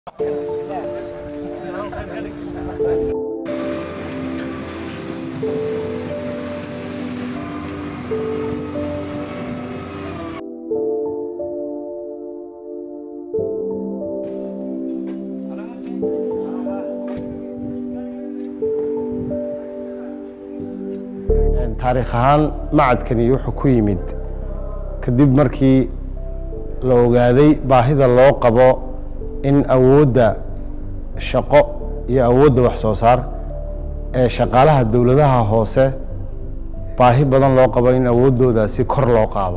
taariikh ahaan macadkani wuxuu ku yimid kadib markii la ogaaday baahida loo qabo in awoodda shaqo iyo awoodda wax soo saar ee shaqaalaha dowladaha hoose baahi badan loo qabo in awooddoodaasi kor loo qaado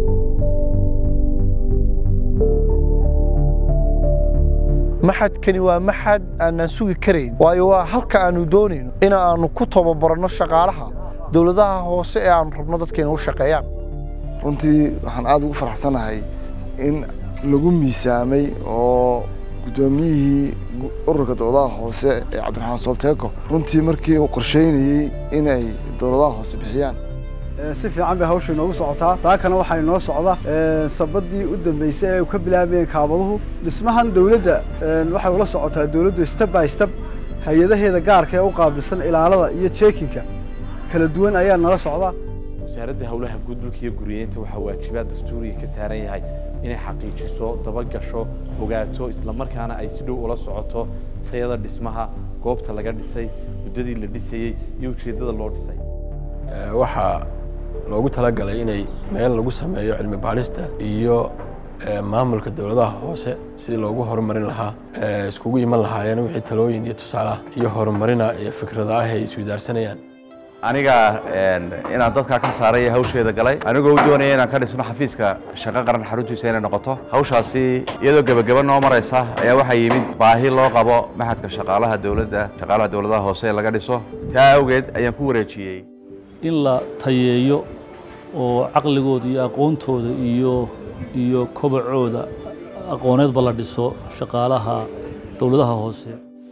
maxadkani waa maxad aanaan sugi karayn waayo waa halka aanu doonayno in aanu ku tababarno shaqaalaha dowladaha hoose ee aanu rabno dadkeena u shaqeeyaan runtii waxaan aada ugu faraxsanahay in lagu miisaamay oo guddoomiyihii ururka dowladaha hoose ee cabdiraxmaan soolteeko runtii markii uu qorsheynayey inay dowladaha hoose bixiyaan si fiican bay hawsha inoogu socotaa taakana waxaa inoo socda sabadii u dambeysay ee ka bilaabayeen kaabaduhu dhismahan dowladda waxay ula socotaa dowladdu step by step hay-adaheeda gaarka ee u qaabilsan ilaalada iyo jeekinka kala duwan ayaa nala socda wasaaradda howlaha guud dhulka iyo guriyeynta waxaa waajibaad dastuuriga ka saaran yahay inay xaqiijiso dabagasho ogaato islamarkaana ay si dhow ula socoto tayada dhismaha goobta laga dhisay muddadii la dhisayey iyo ujeeddada loo dhisay waxaa loogu talagalay inay meel lagu sameeyo cilmi baadhista iyo maamulka dowladaha hoose sidii loogu horumarin lahaa iskugu iman lahaayeen wixii talooyin iyo tusaalaha iyo horumarina iyo fikrada ah ay isweydaarsanayaan aniga inaan dadkaa ka saaray hawsheeda galay anigoo u doonaya inaan ka dhisno xafiiska shaqo qaran xaruntiisa inay noqoto hawshaasi iyadoo gebageba noo maraysa ayaa waxaa yimid baahi loo qabo maxadka shaqaalaha dowladda shaqaalaha dowladaha hoose ee laga dhiso taa awgeed ayaan ku wareejiyey in la tayeeyo oo caqligooda iyo aqoontooda iyo iyo kobacooda aqooneedba la dhiso shaqaalaha dowladaha hoose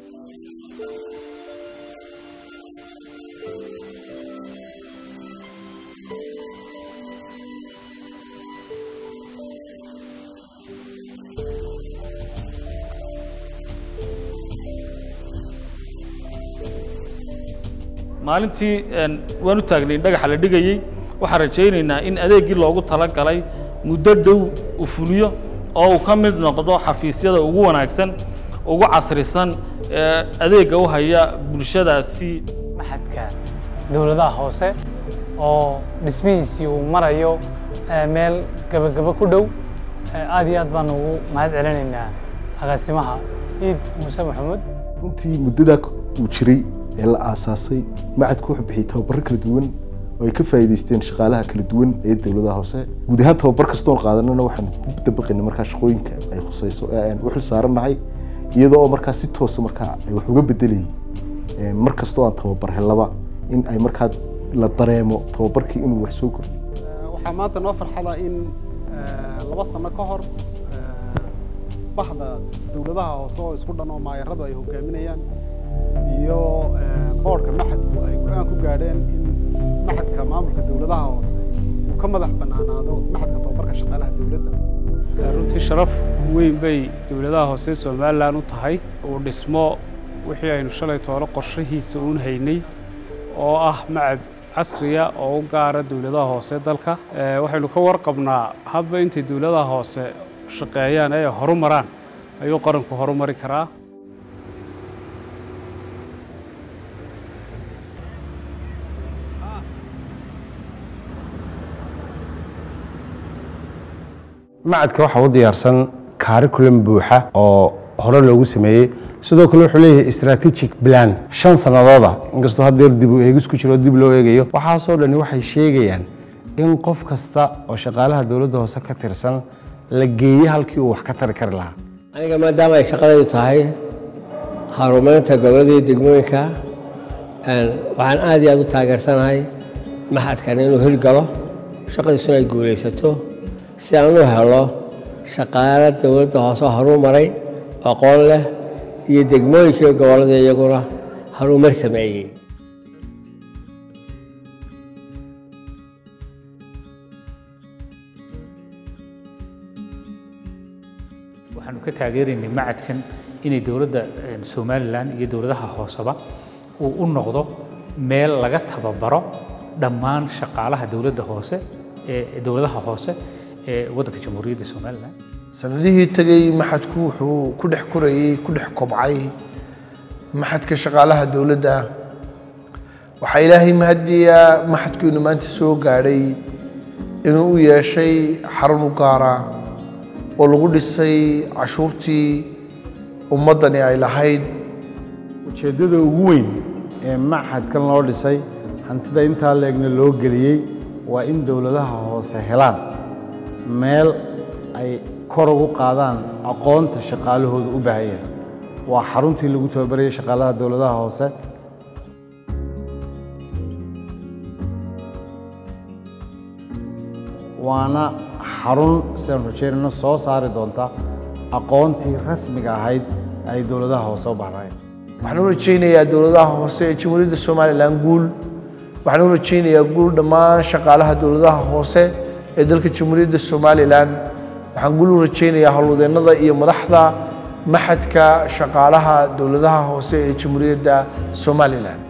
maalintii waan u taagnay dhagaxa la dhigayey waxaan rajaynaynaa in adeeggii loogu talagalay muddo dhow u fuliyo oo uu ka mid noqdo xafiisyada ugu wanaagsan ugu casrisan ee adeegga u haya bulshadaasi maxadka dowladaha hoose oo dhismihiisii uu marayo meel gebagabo ku dhow aad iyo aad baan ugu mahad celinaynaa agaasimaha ciid muuse maxamuud runtii muddadaa uu jiray ee la aasaasay macadku wuxuu bixiyey tababaro kala duwan oo ay ka faa'iidaysteen shaqaalaha kala duwan ee dowladaha hoose guud ahaan tababar kastoon qaadanana waxaan ku dabaqaynay markaa shaqooyinka ay khusayso ee aan u xil saarannahay iyadoo markaa si toosa markaa ay wax uga bedelayay mar kastoo aan tababar hellaba in ay markaa la dareemo tababarkii inuu wax soo kordhiyo waxaa maanta noo farxada in laba sano ka hor bahda dowladaha hoose oo isku dhan oo maayaradu ay hogaaminayaan iyo boodhka maxadku ay go-aan ku gaadheen in maxadka maamulka dowladaha hoose uu ka madax bannaanaado maxadka tababarka shaqaalaha dowladda runtii sharaf weyn bay dowladaha hoose somalilan u tahay uu dhismo wixii aynu shalay toolo qorshahiisa uun haynay oo ah macad casriya oo u gaara dowladaha hoose dalka waxaynu ka warqabnaa hadba intay dowladaha hoose shaqeeyaan ee horumaraan ayuu qaranku horumari karaa macadka waxaa u diyaarsan curriculum buuxa oo hore loogu sameeyey sidoo kale wuxuu leeyahay strategic plan shan sannadooda inkastoo haddeer dib u eegis ku jiro dib loo eegayo waxaasoo dhani waxay sheegayaan in qof kasta oo shaqaalaha dowladda hoose ka tirsan la geeye halkii uu wax ka tari kari lahaa aniga maadaama ay shaqadaydu tahay horumarinta goboladii degmooyinka waxaan aad iyo aad u taageersanahay maxadkan inuu hirgalo shaqadiisuna ay guulaysato si aan u helo shaqaale dowladda hoose horuu maray aqoon leh iyo degmooyinkii gobollada iyaguna horumar sameeyey waxaanu ka taageeraynay macadkan inay dowladda somalilan iyo dowladaha hooseba uu u noqdo meel laga tababaro dhammaan shaqaalaha dowladda hoose ee dowladaha hoose ee waddanka jamhuuriyadda somalilan sanadihii tegey maxadku wuxuu ku dhex korayey ku dhex kobcay maxadka shaqaalaha dowladda waxaa ilaahay mahadiyaa maxadkiinu maanta soo gaadhay inuu u yeeshay xarun u gaara oo lagu dhisay cashuurtii ummaddani ay lahayd ujeeddada ugu weyn ee maxadkan loo dhisay hantida intaa leegna loo geliyey waa in dowladaha hoose helaan meel ay kor ugu qaadaan aqoonta shaqaalahooda u baahan yahay waa xaruntii lagu tababarayay shaqaalaha dowladaha hoose waana xarun sidaan rajeynayno soo saari doonta aqoontii rasmiga ahayd ay dowladaha hoose u baahnaayeen waxaan u rajaynayaa dowladaha hoose ee jamhuuriyadda somalilan guul waxaan u rajaynayaa guul dhammaan shaqaalaha dowladaha hoose ee dalka jamhuuriyadda somalilan waxaan guul u rajaynayaa howlwadeennada iyo madaxda maxadka shaqaalaha dowladaha hoose ee jamhuuriyadda somalilan